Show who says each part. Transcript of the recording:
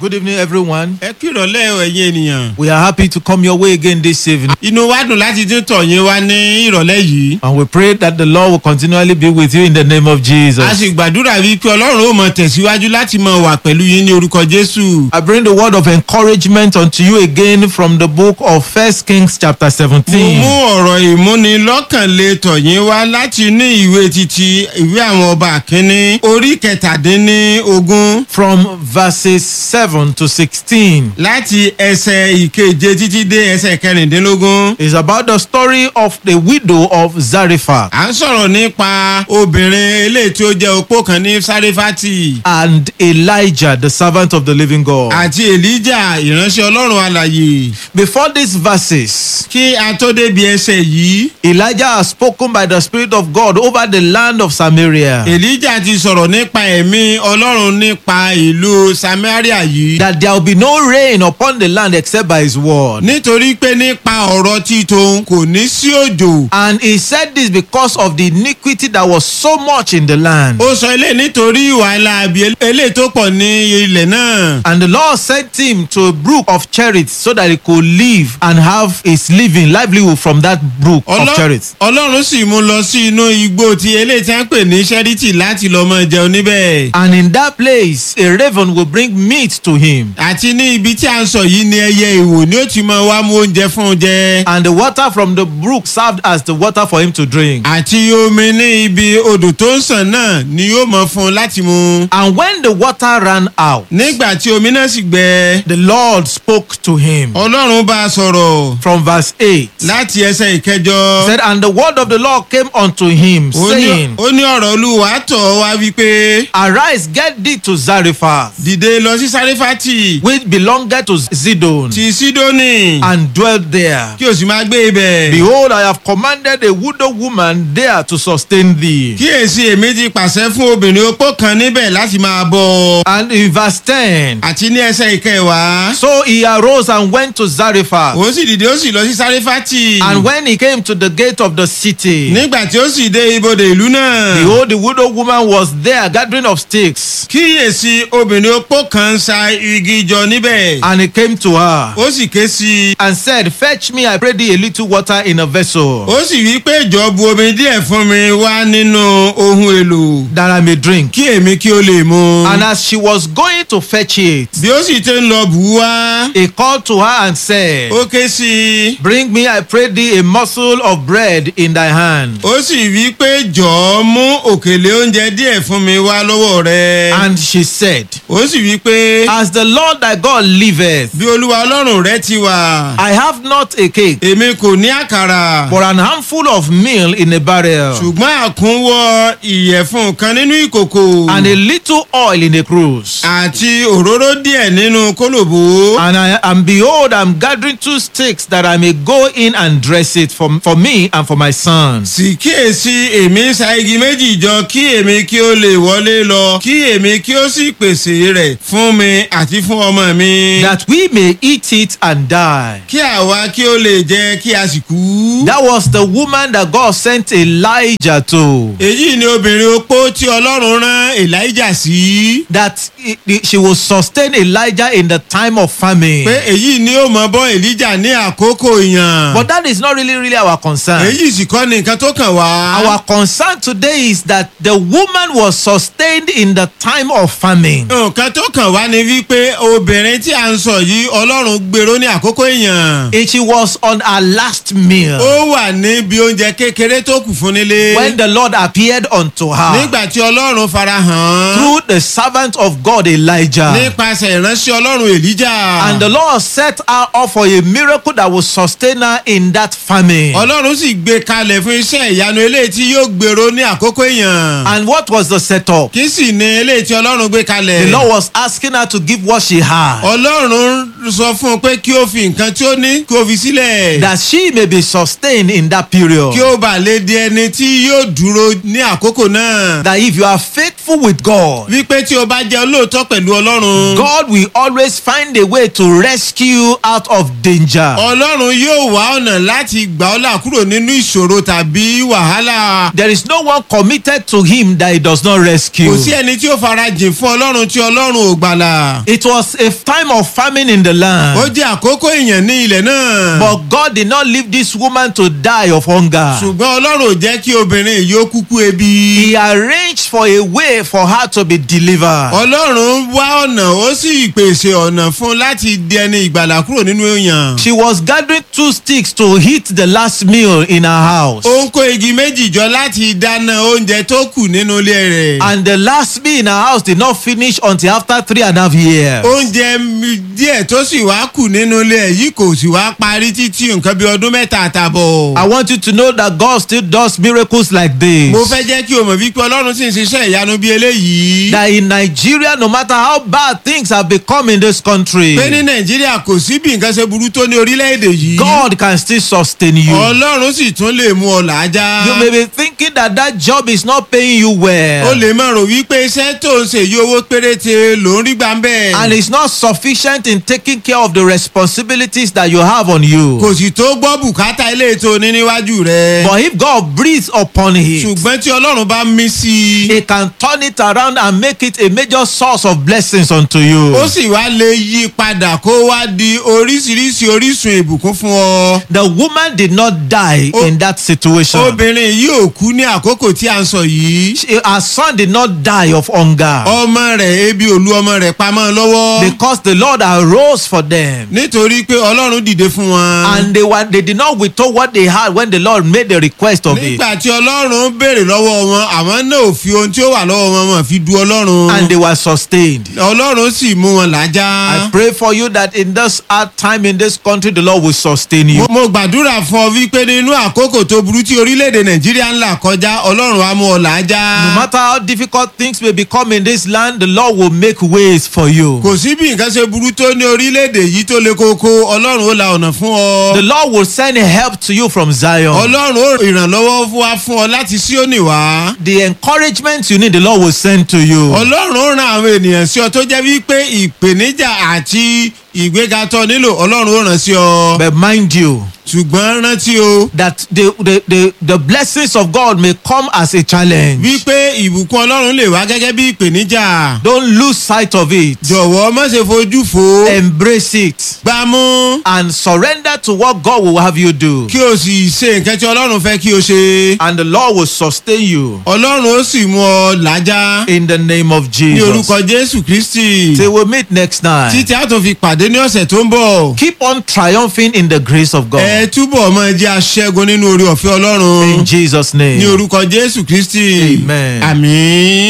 Speaker 1: Good evening, everyone.
Speaker 2: ẹ kírọ̀lẹ́ o ẹ̀yin ènìyàn.
Speaker 1: We are happy to come your way again this evening.
Speaker 2: inú wa dùn láti tún tọ̀ yín wá ní ìrọ̀lẹ́ yìí.
Speaker 1: And we pray that the Lord will continually be with you in the name of
Speaker 2: a
Speaker 1: Jesus.
Speaker 2: sì gbàdúrà wípé ọlọ́run ó mọ tẹ̀síwájú láti mọ wà pẹ̀lú yín ní orúkọ jésù.
Speaker 1: I bring the word of encouragement unto you again from the book of First Kings chapter
Speaker 2: mo
Speaker 1: 17.
Speaker 2: mú ọ̀rọ̀ ìmúnilọ́kànlé tọ̀ yín wá láti ní ìwé titi ìwé àwọn ọba kínní orí kẹtàdínní ogún
Speaker 1: From verses 7 to 16
Speaker 2: láti ẹsẹ̀ ìkeje títí dé ẹsẹ̀ kẹrìndínlógún.
Speaker 1: is about the story of the widow of Zarephath
Speaker 2: à ń sọ̀rọ̀ nípa obìnrin eléyìí tí ó jẹ́ opó kan ní sáréfátì
Speaker 1: and Elijah, the servant of the living God.
Speaker 2: àti èlíjà ìránṣẹ́ ọlọ́run alàyè.
Speaker 1: Before these verses,
Speaker 2: kí a tó débi ẹsẹ̀ yìí
Speaker 1: Elijah has spoken by the Spirit of God over the land of Samaria.
Speaker 2: èlíjà ti sọ̀rọ̀ nípa ẹ̀mí ọlọ́run nípa ìlú samaria yìí.
Speaker 1: that there will be no rain upon the land except by his word.
Speaker 2: nítorí pé nípa ọ̀rọ̀ títun kò ní sí òjò.
Speaker 1: And he said this because of the iniquity that was so much in the land.
Speaker 2: ó sọ ilé nítorí ìwà aláàbí eléyìí tó pọ̀ ní ilẹ̀ náà.
Speaker 1: And the Lord sent him to a brook of Cherith so that he could live and have his living livelihood from that brook of
Speaker 2: Ọlọ́-
Speaker 1: Cherith.
Speaker 2: ọlọ́run sì mú lọ sí inú igbó ti eléyìí tí wọ́n pè ní sẹ́rítì láti lọ́ọ́ mọ jẹun níbẹ̀.
Speaker 1: And in that place, a raven will bring meat to him.
Speaker 2: àti ní ibi tí a ń sọ yìí ni ẹyẹ ìwò ni ó ti máa wá mú oúnjẹ fún un jẹ.
Speaker 1: And the water from the brook served as the water for him to drink.
Speaker 2: àti omi ní ibi odò tó ń sàn náà ni yóò mọ fún un láti mu.
Speaker 1: And when the water ran out,
Speaker 2: nígbà tí omi náà sì gbẹ
Speaker 1: the Lord spoke to him.
Speaker 2: ọlọ́run bá a sọ̀rọ̀
Speaker 1: From verse 8.
Speaker 2: láti ẹsẹ̀ ìkẹjọ.
Speaker 1: said, And the word of the Lord came unto him,
Speaker 2: ó ní-
Speaker 1: saying,
Speaker 2: ó ní ọ̀rọ̀ olúwa tọ̀ ọ́ wá wípé
Speaker 1: Arise, get thee to Zarephath,
Speaker 2: dìde lọ sí sáréfàtì
Speaker 1: which belongeth to Zidon,
Speaker 2: ti sídónì
Speaker 1: and dwell there.
Speaker 2: kí o sì máa gbé ibẹ̀.
Speaker 1: Behold, I have commanded a widow woman there to sustain thee.
Speaker 2: kíyèsí èmi ti pàṣẹ fún obìnrin opó kan níbẹ̀ láti máa bọ̀.
Speaker 1: And in verse 10,
Speaker 2: àti ní ẹsẹ̀ ìkẹwàá.
Speaker 1: so he arose and went to Zarephath.
Speaker 2: òun sì dìde ó sì lọ sí sáréfàtì.
Speaker 1: And when he came to the gate of the city,
Speaker 2: nígbà tí ó sì dé ibodè ìlú náà.
Speaker 1: behold, the widow woman was there gathering of sticks.
Speaker 2: kíyèsí obìnrin opó kan ń sa igi jọ níbẹ̀.
Speaker 1: And he came to her
Speaker 2: ó sì ké sí i.
Speaker 1: and said, Fetch me, I pray thee, a little water in a vessel.
Speaker 2: ó sì wí pé ìjọ bu omi díẹ̀ fún mi wá nínú ohun èlò.
Speaker 1: that I may drink.
Speaker 2: kí èmi kí ó lè mu.
Speaker 1: And as she was going to fetch it,
Speaker 2: bí ó sì ti ń lọ bù ú wá.
Speaker 1: he called to her and said,
Speaker 2: ó ké sí i.
Speaker 1: Bring me, I pray thee, a morsel of bread in thy hand.
Speaker 2: ó sì wí pé jọ̀ọ́ mú òkèlè oúnjẹ díẹ̀ fún mi wá lọ́wọ́ rẹ.
Speaker 1: And she said,
Speaker 2: ó sì wí pé
Speaker 1: As the Lord thy God liveth,
Speaker 2: bí olúwa ọlọ́run rẹ ti wà.
Speaker 1: I have not a cake,
Speaker 2: èmi kò ní àkàrà.
Speaker 1: but an handful of meal in a barrel,
Speaker 2: ṣùgbọ́n àkúnwọ́ ìyẹ̀fun kan nínú ìkòkò.
Speaker 1: and a little oil in a cruse.
Speaker 2: àti òróró díẹ̀ nínú kólòbó.
Speaker 1: And I and behold, I'm gathering two sticks that I may go in and dress it for, for me and for my sons.
Speaker 2: sì kíyèsí èmi ń sa igi méjì jọ kí èmi kí ó lè wọlé lọ kí èmi kí ó sì pèsè rẹ̀ fún mi àti fún ọmọ mi.
Speaker 1: That we may eat it and die.
Speaker 2: kí àwa kí ó lè jẹ kí a sì kú.
Speaker 1: That was the woman that God sent Elijah to.
Speaker 2: èyí ni obìnrin opó tí ọlọ́run rán elijah sí.
Speaker 1: That i- i- she will sustain Elijah in the time of famine.
Speaker 2: pé èyí ni ó mọ bọ́ elijah ní àkókò ìyàn.
Speaker 1: But that is not really, really our concern.
Speaker 2: èyí sì kọ́ ni nǹkan tó kàn wá.
Speaker 1: Our concern today is that the woman was sustained in the time of famine.
Speaker 2: nǹkan tó kàn wá ni wípé obìnrin tí a ń sọ yìí ọlọ́run gbèrò ní àkókò ìyàn.
Speaker 1: And she was on her last meal
Speaker 2: ó wà níbi oúnjẹ kékeré tó kù fún nílé.
Speaker 1: when the Lord appeared unto her
Speaker 2: nígbà tí ọlọ́run farahàn.
Speaker 1: through the servant of God Elijah.
Speaker 2: nípasẹ̀ ìránṣẹ́ ọlọ́run èlíjà.
Speaker 1: And the Lord set her up for a miracle that will sustain her in that famine.
Speaker 2: ọlọ́run sì gbé kalẹ̀ fún iṣẹ́ ìyanu eléyìí tí yóò gbèrò ní àkókò èèyàn.
Speaker 1: And what was the setup?
Speaker 2: kí sì ni eléyìí tí ọlọ́run gbé kalẹ̀.
Speaker 1: The Lord was asking her to give what she had.
Speaker 2: ọlọ́run sọ fún un pé kí ó fi nǹkan tí ó ní kí ó fi sílẹ̀.
Speaker 1: that she may be sustained in that period.
Speaker 2: kí ó bà lè di ẹni tí yóò dúró ní àkókò náà.
Speaker 1: That if you are faithful with God,
Speaker 2: wípé tí o bá jẹ́ olóòótọ́ pẹ̀lú ọlọ́run.
Speaker 1: God will always find a way to rescue you out of danger.
Speaker 2: ọlọ́run yóò wá ọ̀nà láti gbà ọ́ là kúrò nínú ìṣòro tàbí wàhálà.
Speaker 1: There is no one committed to him that he does not rescue.
Speaker 2: kò sí ẹni tí ó farajìn fún ọlọ́run tí ọlọ́run ò gbàlà.
Speaker 1: It was a time of famine in the
Speaker 2: ó
Speaker 1: land.
Speaker 2: jẹ́ àkókò èèyàn ní ilẹ̀ náà.
Speaker 1: But God did not leave this woman to die of hunger.
Speaker 2: ṣùgbọ́n ọlọ́run ò jẹ́ kí obìnrin yìí ó kúkú ebi.
Speaker 1: He arranged for a way for her to be delivered.
Speaker 2: ọlọ́run wá ọ̀nà ó sì pèsè ọ̀nà fún un láti di ẹni ìgbàlà kúrò nínú èèyàn.
Speaker 1: She was gathering two sticks to heat the last meal in her house.
Speaker 2: ó ń kó igi méjì jọ láti dáná oúnjẹ tó kù nínú ilé rẹ̀.
Speaker 1: And the last meal in her house did not finish until after three and a half years.
Speaker 2: oúnjẹ mi- díẹ̀ tó sì wá kù nínú ilé ẹ̀ yìí kò sì wá parí títí nǹkan bí ọdún mẹ́ta àtàbọ̀.
Speaker 1: I want you to know that God still does miracles like this.
Speaker 2: mo fẹ́ jẹ́ kí o mọ̀ wípé ọlọ́run sì ń ṣiṣẹ́ ìyanu bí eléyìí.
Speaker 1: That in Nigeria, no matter how bad things have become in this country,
Speaker 2: pé ní nàìjíríà kò sí bí nǹkan ṣe burú tó ní orílẹ̀-èdè yìí.
Speaker 1: God can still sustain you.
Speaker 2: ọlọ́run sì tún lè mú ọ làájá.
Speaker 1: You may be thinking that that job is not paying you
Speaker 2: o
Speaker 1: well.
Speaker 2: lè máa rò wípé iṣẹ́ tó ń ṣe yí owó péréte ló ń rí gbà ń bẹ̀.
Speaker 1: And it's not sufficient in taking care of the responsibilities that you have on you.
Speaker 2: kò sì tó gbọ́ bùkátà ilé ètò ní níwájú rẹ̀.
Speaker 1: But if God breathes upon it,
Speaker 2: ṣùgbọ́n tí ọlọ́run bá mí sí i.
Speaker 1: He can turn it around and make it a major source of blessings unto you.
Speaker 2: ó sì wá lè yí padà kó wá di oríṣiríṣi orísun ìbùkún fún ọ.
Speaker 1: The woman did not die
Speaker 2: O-
Speaker 1: in that situation.
Speaker 2: obìnrin yìí ò kú ní àkókò tí a ń sọ yìí.
Speaker 1: She- her son did not die of hunger
Speaker 2: ọmọ rẹ̀ ebi òlu ọmọ rẹ̀ pamọ́ lọ́wọ́.
Speaker 1: because the Lord arose for them.
Speaker 2: nítorí pé ọlọ́run dìde fún wọn.
Speaker 1: And they were they did not withhold what they had when the Lord made the request of it.
Speaker 2: nígbà tí ọlọ́run béèrè lọ́wọ́ wọn àwọn náà ò fi ohun tí ó wà lọ́wọ́ wọn wọn fi du ọlọ́run.
Speaker 1: And they were sustained.
Speaker 2: ọlọ́run sì mú wọn
Speaker 1: I
Speaker 2: làájá.
Speaker 1: pray for you that in this hard time in this country, the Lord will sustain you.
Speaker 2: mo mo gbàdúrà fún ọ wípé nínú àkókò tó burú tí orílẹ̀-èdè nàìjíríà ń là kọjá ọlọ́run á mú ọ làájá.
Speaker 1: No matter how difficult things may become in this land, the Lord will make ways for you.
Speaker 2: kò sí bí nǹkan ṣe burú tó ní orílẹ̀-èdè yìí tó le koko ọlọ́run ó la ọ̀nà fún
Speaker 1: The
Speaker 2: ọ.
Speaker 1: Lord will send help to you from Zion.
Speaker 2: ọlọ́run ó ìrànlọ́wọ́ fún wa fún ọ láti síónì wá.
Speaker 1: The encouragement you need, the Lord will send to you.
Speaker 2: ọlọ́run ó ran àwọn ènìyàn sí ọ tó jẹ́ wípé ìpèníjà àti ìgbéga tó nílò ọlọ́run ó ràn sí ọ.
Speaker 1: But mind you,
Speaker 2: ṣùgbọ́n rántí o
Speaker 1: that the, the, the, the blessings of God may come as a challenge.
Speaker 2: wípé ìbùkún ọlọ́run lè wá gẹ́gẹ́ bí ìpèníjà.
Speaker 1: Don't lose sight of it.
Speaker 2: jọ̀wọ́ má ṣe fojú fo.
Speaker 1: Embrace it
Speaker 2: gbámú
Speaker 1: and surrender to what God will have you do.
Speaker 2: kí o sì ṣe nǹkan tí ọlọ́run fẹ́ kí o ṣe.
Speaker 1: And the Lord will sustain you
Speaker 2: ọlọ́run ó sì mú ọ làájá.
Speaker 1: in the name of
Speaker 2: ní
Speaker 1: Jesus.
Speaker 2: orúkọ jésù kristi.
Speaker 1: Till we meet next time.
Speaker 2: títí a tó fi pàdé ní ọ̀sẹ̀ tó ń bọ̀.
Speaker 1: Keep on triumphing in the grace of God.
Speaker 2: ẹ túbọ̀ máa jẹ́ aṣẹ́gun nínú orí ọ̀fẹ́
Speaker 1: In
Speaker 2: ọlọ́run.
Speaker 1: Jesus'
Speaker 2: ní
Speaker 1: name.
Speaker 2: orúkọ jésù kristi.
Speaker 1: Amen.
Speaker 2: àmín.